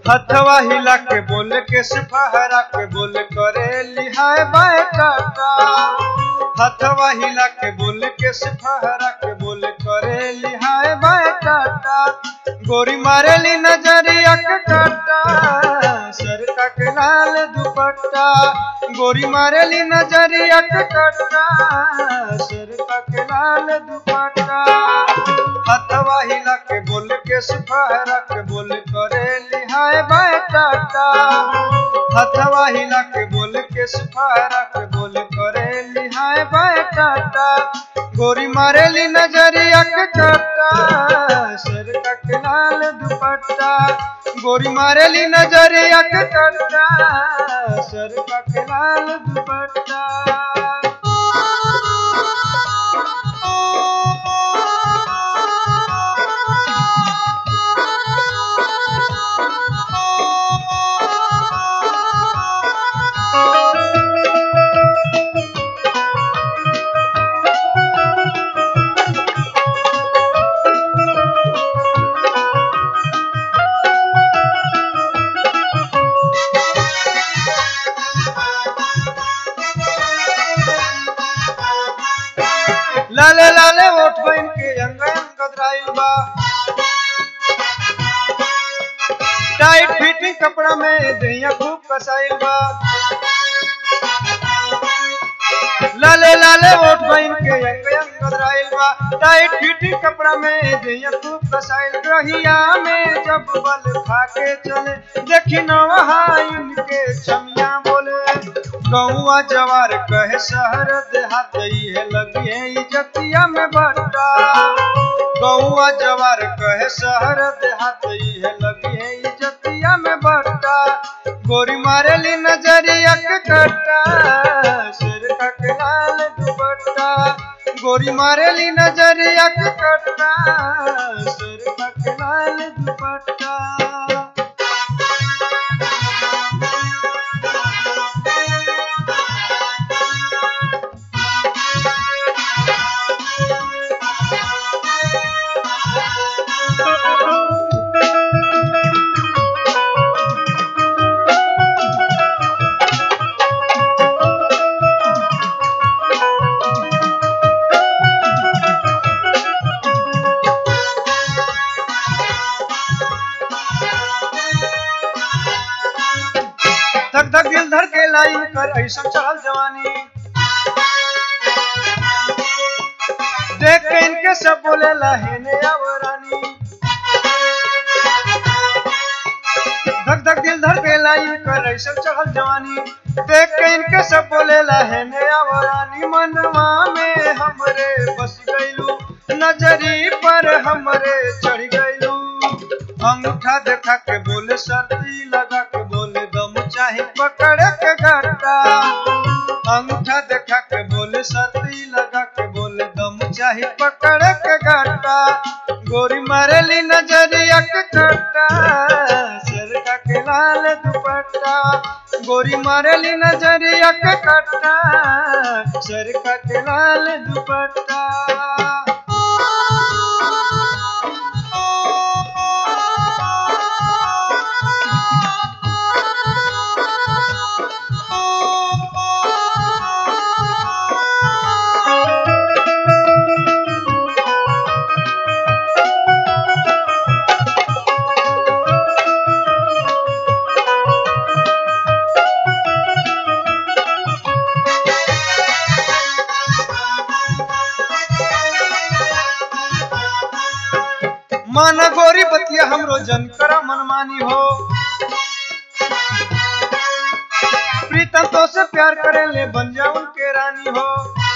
हथवा हिला के बोल के सिफहरा के बोल करे लिहाय बाय टाटा हथवा हिला के बोल के सिफहरा के बोल करे लिहाय बाय टाटा गोरी मारेली नजरिया के काटा सर का के लाल दुपट्टा गोरी मारेली नजरिया के काटा सर का के लाल दुपट्टा हथवा हिला के बोल के सिफहरा के बोल करे लिहाय बाय टाटा हथवा हिला के बोल के सिफहरा के बोल करे लिहाय बाय टाटा गोरी मारेली नजरिया के काटा सर का के लाल दुपट्टा गोरी मारेली नजरिया के काटा सर का के लाल दुपट्टा लाले लाले ओठ बन के अंग अंग कतराइल बा टाइट फिटिंग कपड़ा में दहिया खूब कसाइल बा लाले लाले ओठ बन के अंग अंग कतराइल बा टाइट फिटिंग कपड़ा में दहिया खूब कसाइल रहिया में जब बल खा के चले देखी नवहा इनके छमिया बोले गौआ जवार कहे शहर देहात है लगिए इजतिया में बट्टा गौआ जवार कहे शहर देहात है लगिए इजतिया में बट्टा गोरी मारेली नजरिया के कट्टा सिर का के लाल दुपट्टा गोरी मारेली नजरिया के कट्टा सिर का के लाल दुपट्टा धक धक दिल धर के लाइन कर ऐसा चढ़ल जवानी देख के इनके सब बोले लहेने आवरानी धक धक दिल धर के लाइन कर ऐसा चढ़ल जवानी देख के इनके सब बोले लहेने आवरानी मनवा में हमरे बस गईलू नजरी पर हमरे चढ़ गईलू अंगूठा देखा के बोले सर्दी लगा के बोले दम चाहे पकड़ के घाटा अंगूठा देखा के बोले सर्दी लगा के बोले दम चाहे पकड़ के घाटा गोरी मारेली नजरिया के काटा सिर का के लाल दुपट्टा गोरी मारेली नजरिया के काटा सिर का के लाल दुपट्टा मन गोरी बतिया हमरो जन करा मनमानी हो प्रीतम तो से प्यार करे ले बन जा उनके रानी हो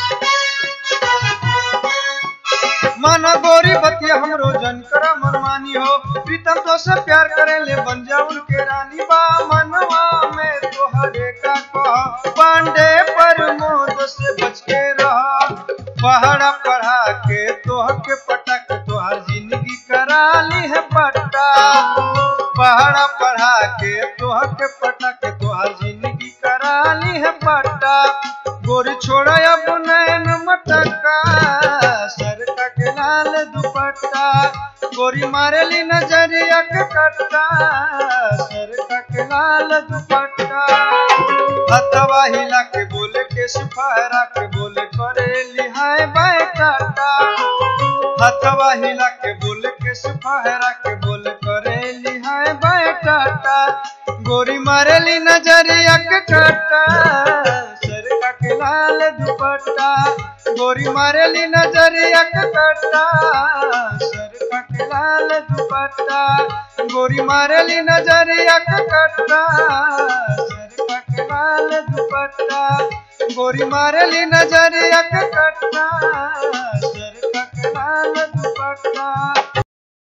मन गोरी बतिया हमरो जन करा मनमानी हो प्रीतम तो से प्यार करे ले बन जा उनके रानी बा मनवा में तोहरे का कह पांडे पर मोद से बच के रहा पहाड़ा पढ़ा के तोह के पटक तोहर जिंदगी करा ली है पट्टा पहाड़ा पढ़ा के तोह के पटक तोहर जिंदगी करा ली है पट्टा गोरी छोड़ा अब नैन मटका सर का के लाल दुपट्टा गोरी मारेली नजरिया के के कट्टा सर के लाल दुपट्टा हथवा हिला के बोले के फहरा के बोले करे लिहाय बाय टाटा हथवा हिला के बोले के फहरा के बोले करे लिहाय बाय टाटा गोरी मारेली नजरिया के कट्टा सर के लाल दुपट्टा गोरी मारेली नजरिया के कट्टा सर के लाल दुपट्टा गोरी मारेली नजरिया के कट्टा सर के लाल दुपट्टा गोरी मारेली नजरिया के कट्टा सर के लाल दुपट्टा